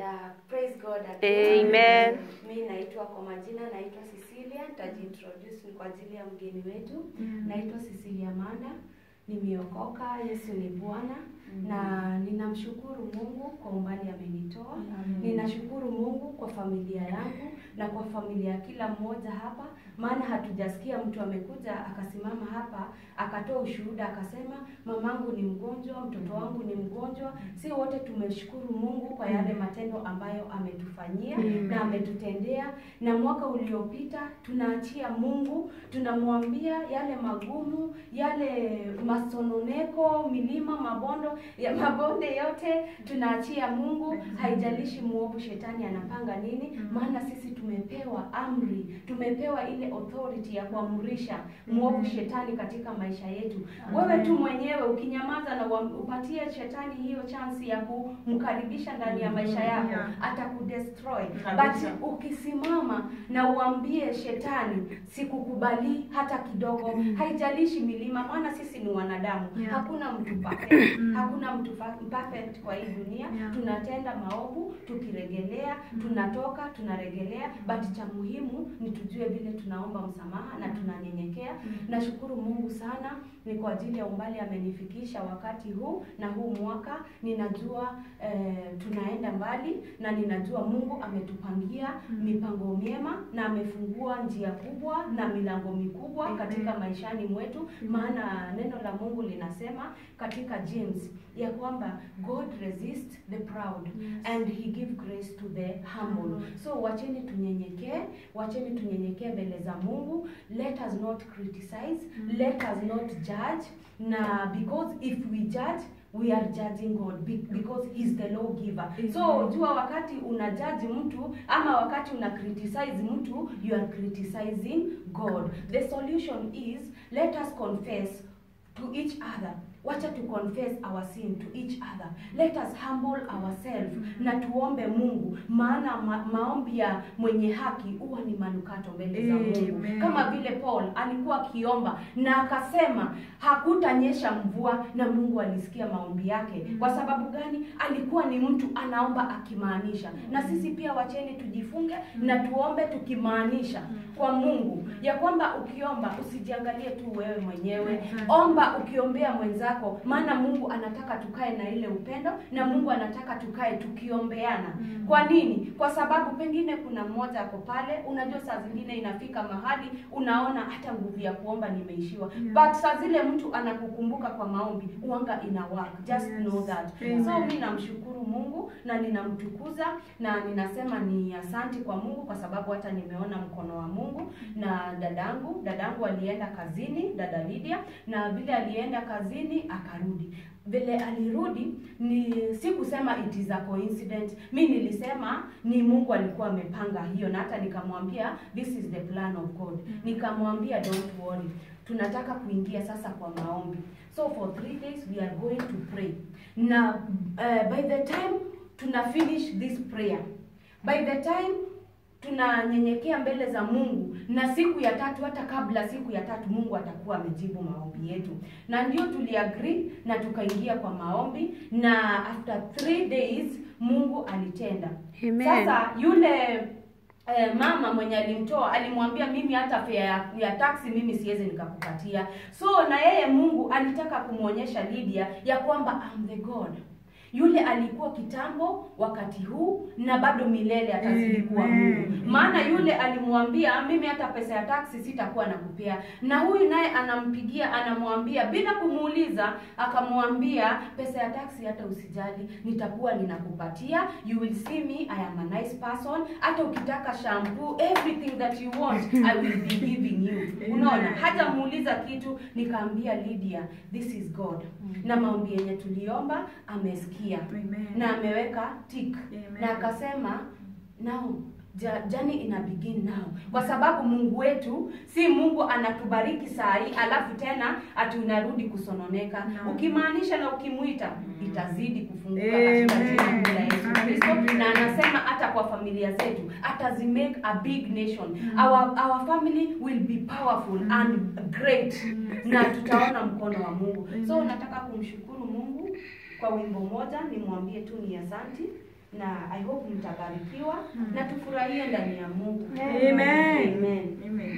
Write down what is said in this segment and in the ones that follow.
Yeah, praise God. again. Amen. Mi naitwa kwa majina naitwa Cecilia, nitajiintroduce ni kwa ajili ya mgeni wetu. Naitwa Cecilia Manda, nimeokoka, Yesu ni Bwana na ninamshukuru Mungu kwa umbali amenitoa. Ninashukuru Mungu kwa familia yangu na kwa familia ya kila mmoja hapa, maana hatujasikia mtu amekuja akasimama hapa akatoa ushuhuda akasema mamangu ni mgonjwa, mtoto wangu ni mgonjwa. Si wote tumeshukuru Mungu kwa yale matendo ambayo ametufanyia na ametutendea, na mwaka uliopita tunaachia Mungu, tunamwambia yale magumu, yale masononeko, milima, mabondo ya mabonde yote tunaachia Mungu. Haijalishi muovu shetani anapanga nini, maana sisi tumepewa amri, tumepewa ile authority ya kuamrisha muovu shetani katika maisha yetu. Wewe tu mwenyewe ukinyamaza na uam- upatie shetani hiyo chance ya kumkaribisha ndani ya maisha yako, atakudestroy. Kabisa. But ukisimama na uambie shetani, sikukubali hata kidogo, haijalishi milima, maana sisi ni wanadamu, Yeah. hakuna mtu perfect, hakuna mtu fa- perfect kwa hii dunia. Yeah. Tunatenda maovu, tukiregelea, tunatoka, tunaregelea, but cha muhimu ni tujue vile tunaomba msamaha na tunanyenyekea. Nashukuru Mungu sana ni kwa ajili ya umbali amenifikisha wakati huu na huu mwaka. Ninajua eh, tunaenda mbali na ninajua Mungu ametupangia mipango myema na amefungua njia kubwa na milango mikubwa katika maishani mwetu, maana neno la Mungu linasema katika James ya kwamba God resist the proud and he give grace to the humble. So wacheni tunyenyekee, wacheni tunyenyekee mbele za Mungu. Let us not criticize, let us not judge. Na because if we judge we are judging God be- because he's the lawgiver. So jua wakati una judge mtu ama wakati una criticize mtu you are criticizing God. The solution is let us confess to each other wacha to confess our sin to each other let us humble ourselves na tuombe mungu maana ma maombi ya mwenye haki huwa ni manukato mbele za mungu Amen. kama vile paul alikuwa akiomba na akasema hakutanyesha mvua na mungu alisikia maombi yake kwa sababu gani alikuwa ni mtu anaomba akimaanisha na sisi pia wacheni tujifunge na tuombe tukimaanisha kwa mungu ya kwamba ukiomba usijiangalie tu wewe mwenyewe omba ukiombea mwenzako maana mungu anataka tukae na ile upendo na mungu anataka tukae tukiombeana kwa nini kwa sababu pengine kuna mmoja ako pale unajua saa zingine inafika mahali unaona hata nguvu ya kuomba nimeishiwa but saa zile mtu anakukumbuka kwa maombi uanga ina work just Yes. know that Amen. so mi namshukuru mungu na ninamtukuza na ninasema ni asanti kwa mungu kwa sababu hata nimeona mkono wa mungu na dadangu dadangu alienda kazini dada Lydia na vile alienda kazini akarudi vile alirudi ni si kusema it is a coincidence mi nilisema ni mungu alikuwa amepanga hiyo na hata nikamwambia this is the plan of god nikamwambia don't worry tunataka kuingia sasa kwa maombi so for three days we are going to pray na uh, by the time tuna finish this prayer by the time tunanyenyekea mbele za Mungu na siku ya tatu, hata kabla siku ya tatu, Mungu atakuwa amejibu maombi yetu, na ndio tuliagree na tukaingia kwa maombi, na after three days Mungu alitenda. Amen. Sasa yule Eh, mama mwenye alimtoa alimwambia mimi hata fare ya, ya taxi mimi siwezi nikakupatia. So na yeye Mungu alitaka kumwonyesha Lydia ya kwamba I'm the God yule alikuwa kitambo wakati huu na bado milele atazidi kuwa Amen. Mungu. Maana yule alimwambia mimi hata pesa ya taksi sitakuwa nakupea, na huyu naye anampigia anamwambia bila kumuuliza, akamwambia pesa ya taksi hata usijali, nitakuwa ninakupatia. You will see me, I am a nice person. Hata ukitaka shampoo, everything that you want I will be giving you. Unaona, hata muuliza kitu. Nikaambia Lydia, this is God, na maombi yenye tuliomba amesikia Amen. na ameweka tick Amen. na akasema now ja- journey ina begin now kwa sababu mungu wetu si mungu anatubariki saa hii alafu tena ati unarudi kusononeka No. ukimaanisha na ukimwita itazidi kufunguka katika Amen. jina la Yesu Kristo Amen. na anasema hata kwa familia zetu atazimake a big nation our, our family will be powerful and great na tutaona mkono wa Mungu so nataka kumshukuru Mungu kwa wimbo moja nimwambie tu ni asanti na I hope mtabarikiwa na tufurahie ndani ya Mungu. Amen. Amen. Amen.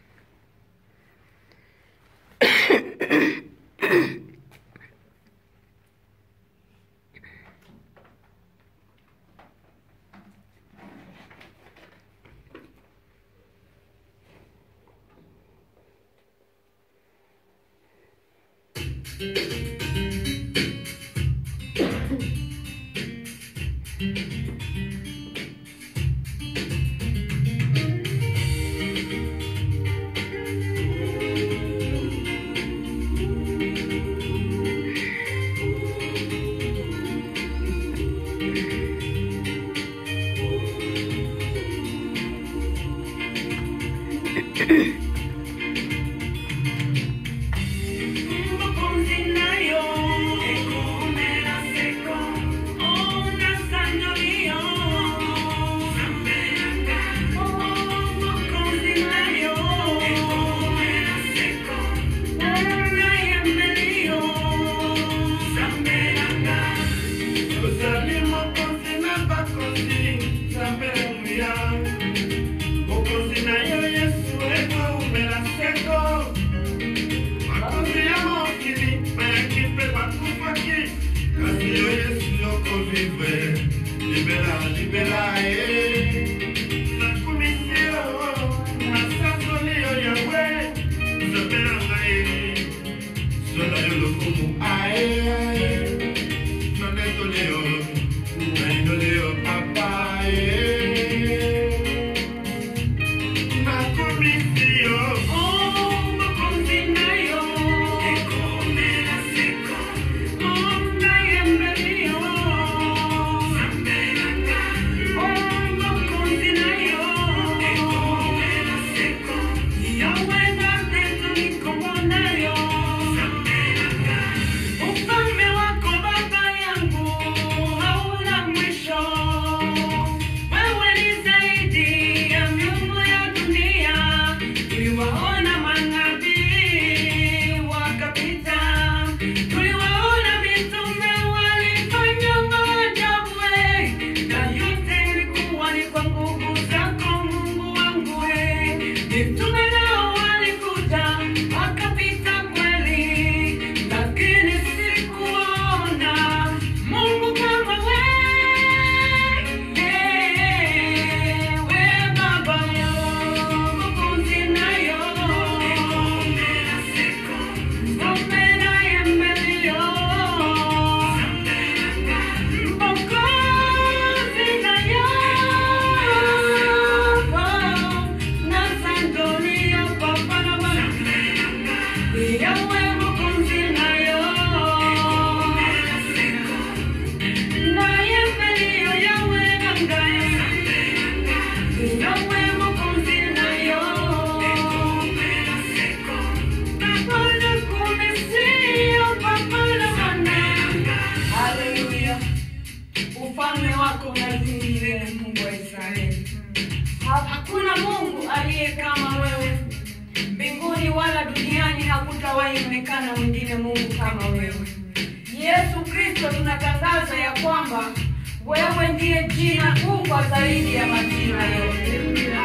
Libera, libera, eh. Nakumisio, nasasolio Yahweh, Zabera ngai, sola yo lokumu, ae, ae. Noneto leo, naino leo, papa, eh. Nakumisio, oh, makonzi nayo, ekomela seko, oh, nayembelio, Zabera ngai, oh, makonzi nayo, ekomela seko, Yahweh nateto nikomonayo, Zabera ngai. Ufalme wako Baba yangu hauna mwisho. Wewe ni zaidi ya miungu ya dunia. Tuliwaona manabii wakapita, tuliwaona mitume walifanya maajabu, eh. na yote ilikuwa ni kwa nguvu zako Mungu wangu. eh. Mitume nao walikuja wakapita kweli, lakini sikuona Mungu kama wewe, Baba yangu, Mwokozi nayo, Ngombe naye mbelio, Mwokozi nayo, na sandoria papa na baba Yawe Mwokozi nayo, naye mbelio Yawe nangaye, Yawe Mwokozi nayo, Papa na kumesio, Papa na bana. Haleluya. Ufalme wako unazidi milele, Mungu wa Israeli. Ha- Hakuna Mungu aliye kama wewe mbinguni wala duniani, hakutawahi onekana mwingine Mungu kama wewe. Yesu Kristo, tunatangaza ya kwamba wewe ndiye jina kubwa zaidi ya majina yote.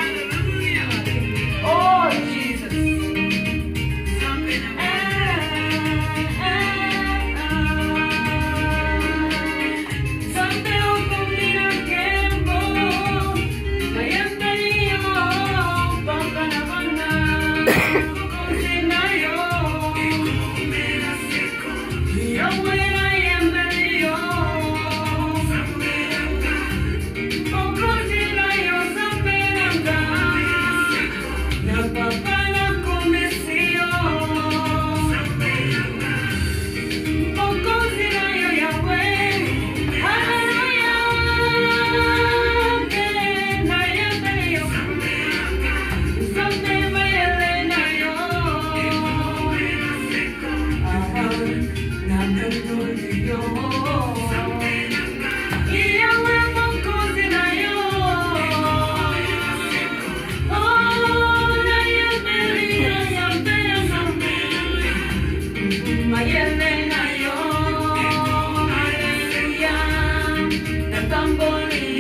Oh Jesus. Yahweh, Hallelujah.